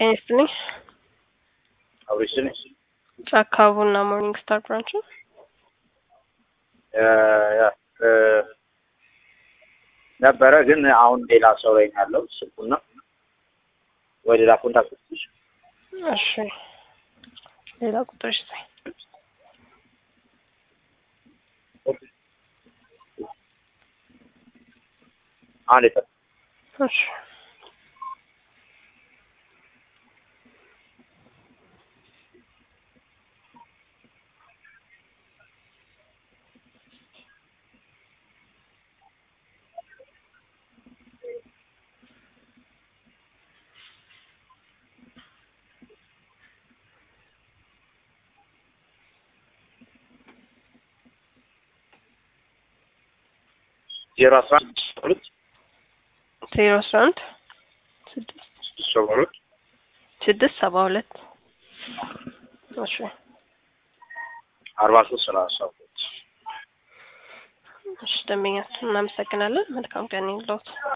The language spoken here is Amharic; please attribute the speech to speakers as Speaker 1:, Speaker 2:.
Speaker 1: ጤና ይስጥልኝ።
Speaker 2: አብሬሽን
Speaker 1: ጫካ ቡና ሞርኒንግ ስታር ብራንች ነው።
Speaker 2: ነበረ ግን አሁን ሌላ ሰው ላይ ነው ያለው ስልኩና ወይ ሌላ ኮንታክት ትሽ
Speaker 1: እሺ ሌላ ቁጥር ስጠኝ።
Speaker 2: አንድ የጠ
Speaker 1: እሺ
Speaker 2: ዜሮ አስራ አንድ ሁለት
Speaker 1: ዜሮ አስራ አንድ ስድስት
Speaker 2: ስድስት ሰባ ሁለት
Speaker 1: ስድስት ሰባ ሁለት እሺ
Speaker 2: አርባ ሶስት ሰላሳ ሁለት
Speaker 1: እሺ ደንበኛችን እናመሰግናለን። መልካም ቀን ይሁንልዎት።